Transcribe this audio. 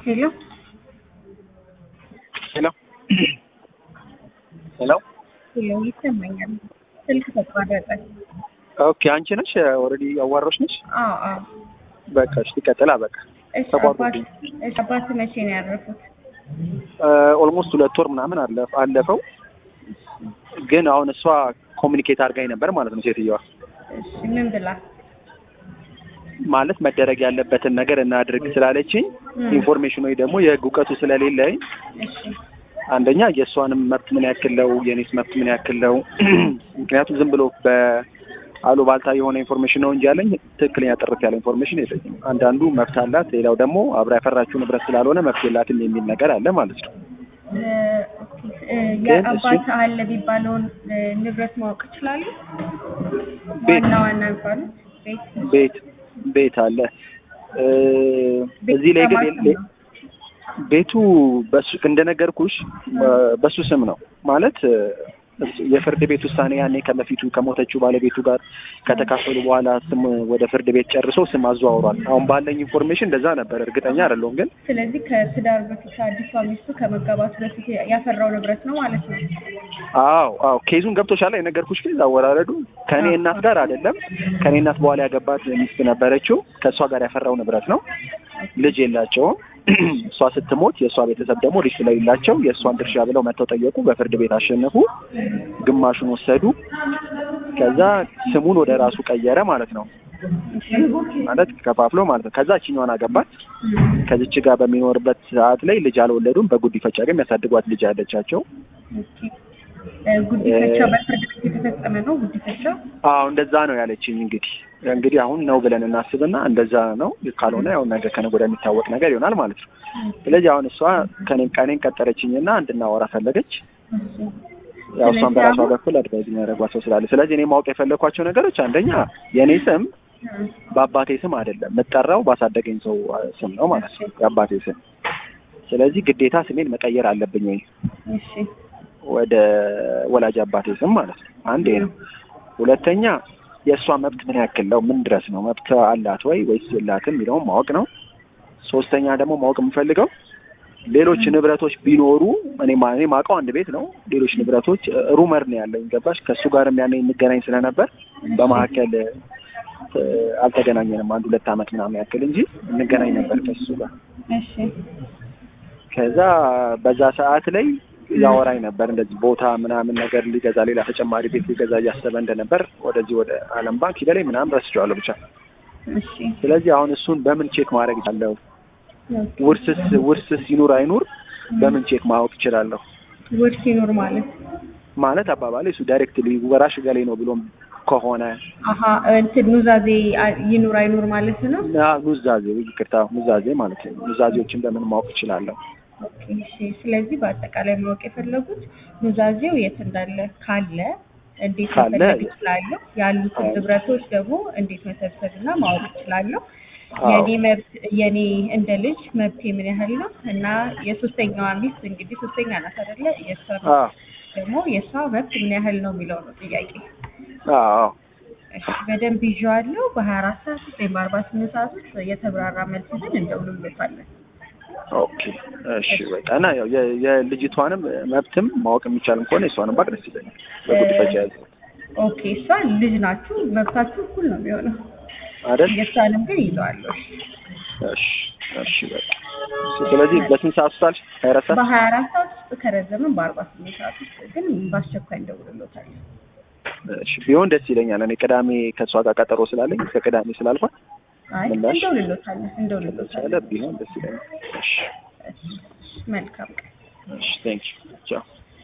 ሄሎ ሄሎ ሄሎ ሄሎ ይሰማኛል። ስልክ ተቋረጠ። ኦኬ አንቺ ነሽ ኦልሬዲ አዋራሽ ነሽ? አዎ አዎ። በቃ እሺ ትቀጥላ በቃ እሺ ተቋርጦ አባት እሺ አባት መቼ ነው ያረፉት? ኦልሞስት ሁለት ወር ምናምን አለ- አለፈው ግን አሁን እሷ ኮሚኒኬት አድርጋኝ ነበር ማለት ነው ሴትዮዋ እሺ ምን ብላ? ማለት መደረግ ያለበትን ነገር እናድርግ ስላለችኝ እም፣ ኢንፎርሜሽን ወይ ደግሞ የህግ እውቀቱ ስለሌለኝ እሺ አንደኛ የእሷንም መብት ምን ያክል ነው የኔስ መብት ምን ያክል ነው ምክንያቱም ዝም ብሎ በአሉባልታ የሆነ ኢንፎርሜሽን ነው እንጂ ያለኝ ትክክለኛ ጥርት ያለ ኢንፎርሜሽን የለኝም አንዳንዱ መብት አላት ሌላው ደግሞ አብራ ያፈራችው ንብረት ስላልሆነ መብት የላትም የሚል ነገር አለ ማለት ነው እ፣ ኦኬ እ፣ ግን የአባት እሱ- አለ ቢባለውን እ፣ ንብረት ማወቅ ይችላሉ? ቤት ዋና ዋና የሚባሉት ቤት ቤት ቤት አለ እ፣ ቤት እዚህ ላይ ግን በማን ስም የለ- ነው? ቤቱ በሱ እንደነገርኩሽ በሱ ስም ነው ማለት እ፣ የፍርድ ቤት ውሳኔ ያኔ ከበፊቱ ከሞተችው ባለቤቱ ጋር ከተካፈሉ በኋላ ስም ወደ ፍርድ ቤት ጨርሶ ስም አዘዋውሯል። አሁን ባለኝ ኢንፎርሜሽን እንደዛ ነበር፣ እርግጠኛ አይደለሁም ግን ስለዚህ ከትዳር በፊት ከአዲሷ ሚስቱ ከመጋባቱ በፊት ያፈራው ንብረት ነው ማለት ነው። አዎ አዎ ኬዙን ገብቶሻል። የነገርኩሽ ኬዝ አወራረዱ ከእኔ እናት ጋር አይደለም። ከእኔ እናት በኋላ ያገባት ሚስት ነበረችው። ከእሷ ጋር ያፈራው ንብረት ነው። ልጅ የላቸውም። እሷ ስትሞት የእሷ ቤተሰብ ደግሞ ልጅ ስለሌላቸው የእሷን ድርሻ ብለው መጥተው ጠየቁ። በፍርድ ቤት አሸነፉ። ግማሹን ወሰዱ። ከዛ ስሙን ወደ ራሱ ቀየረ ማለት ነው። ማለት ከፋፍሎ ማለት ነው። ከዛ እችኛዋን አገባት። ከዚች ጋር በሚኖርበት ሰዓት ላይ ልጅ አልወለዱም። በጉዲፈቻ ግን የሚያሳድጓት ልጅ ያለቻቸው ኦኬ እ፣ ጉዲፈቻ በፍርድ ቤት የተፈጸመ ነው። ጉዲፈቻ አዎ እንደዛ ነው ያለችኝ። እንግዲህ እንግዲህ አሁን ነው ብለን እናስብና እንደዛ ነው። ካልሆነ ያው ነገ ከነገ ወዲያ የሚታወቅ ነገር ይሆናል ማለት ነው። ስለዚህ አሁን እሷ ከኔን ቀኔን ቀጠረችኝና እንድናወራ ፈለገች። ያው እሷን በራሷ በኩል አድቫይዝ የሚያደርጓት ሰው ስላለ፣ ስለዚህ እኔ ማወቅ የፈለኳቸው ነገሮች አንደኛ የእኔ ስም በአባቴ ስም አይደለም የምጠራው ባሳደገኝ ሰው ስም ነው ማለት ነው የአባቴ ስም። ስለዚህ ግዴታ ስሜን መቀየር አለብኝ ወይ እሺ ወደ ወላጅ አባቴ ስም ማለት ነው። አንዴ ነው። ሁለተኛ የእሷ መብት ምን ያክል ነው? ምን ድረስ ነው መብት አላት ወይ ወይስ የላትም የሚለውን ማወቅ ነው። ሶስተኛ ደግሞ ማወቅ የምፈልገው ሌሎች ንብረቶች ቢኖሩ እኔ ማ- እኔ ማውቀው አንድ ቤት ነው። ሌሎች ንብረቶች ሩመር ነው ያለኝ ገባሽ? ከእሱ ጋርም ያኔ እንገናኝ ስለነበር በመካከል እ፣ አልተገናኘንም አንድ ሁለት ዓመት ምናምን ያክል እንጂ እንገናኝ ነበር ከእሱ ጋር እሺ ከዛ በዛ ሰዓት ላይ ያወራኝ ነበር እንደዚህ ቦታ ምናምን ነገር ሊገዛ ሌላ ተጨማሪ ቤት ሊገዛ እያሰበ እንደነበር ወደዚህ ወደ ዓለም ባንክ ሂደ ላይ ምናምን ረስቼዋለሁ ብቻ። እሺ ስለዚህ አሁን እሱን በምን ቼክ ማድረግ እችላለሁ? ኦኬ። ውርስስ ውርስስ ይኑር አይኑር በምን ቼክ ማወቅ እችላለሁ? ውርስ ይኑር ማለት ማለት አባባሌ እሱ ዳይሬክትሊ ወራሽ ገሌ ነው ብሎም ከሆነ አሀ እንትን ኑዛዜ አ- ይኑር አይኑር ማለት ነው። እና ኑዛዜ ይቅርታ ኑዛዜ ማለት ነው። ኑዛዜዎችን በምን ማወቅ እችላለሁ? ኦኬ እሺ። ስለዚህ በአጠቃላይ ማወቅ የፈለጉት ኑዛዜው የት እንዳለ ካለ እንዴት ካለ መፈለግ እችላለሁ፣ ያሉትን አዎ። ንብረቶች ደግሞ እንዴት መሰብሰብና ማወቅ እችላለሁ፣ አዎ። የኔ መብት የኔ እንደ ልጅ መብቴ ምን ያህል ነው እና የሶስተኛዋ ሚስት እንግዲህ ሶስተኛ ናት አይደለ? የእሷ አዎ ደግሞ የእሷ መብት ምን ያህል ነው የሚለው ነው ጥያቄ። አዎ እሺ በደንብ ይዤዋለሁ። በሀያ አራት ሰዓት ውስጥ ወይም በአርባ ስምንት ሰዓት ውስጥ የተብራራ መልስ ይዘን እንደውልሎታለን። ኦኬ እሺ በቃ እና ያው የ- የልጅቷንም መብትም ማወቅ የሚቻልም ከሆነ የሷንም ባቅ ደስ ይለኛል። በጉዲፈቻ ያዘ ኦኬ እሷ ልጅ ናችሁ፣ መብታችሁ እኩል ነው የሚሆነው። አይደል? የእሷንም ግን ይዘዋለሁ። እሺ እሺ በቃ እሺ፣ ስለዚህ በስንት ሰዓት ውስጥ አልሽ? ሀያ አራት ሰዓት በሀያ አራት ሰዓት ውስጥ ከረዘምን በአርባ ስምንት ሰዓት ውስጥ ግን በአስቸኳይ እንደውልሎታለን። እሺ ቢሆን ደስ ይለኛል። እኔ ቅዳሜ ከእሷ ጋር ቀጠሮ ስላለኝ እስከ ቅዳሜ ስላልኳት አይ ምላሽ? እንደውልሎታለን፣ ስለ እንደውልሎታለን። ቢሆን ደስ ይለኛል። እሺ እሺ፣ መልካም ቀን። እሺ ቴንክ ዩ ቻው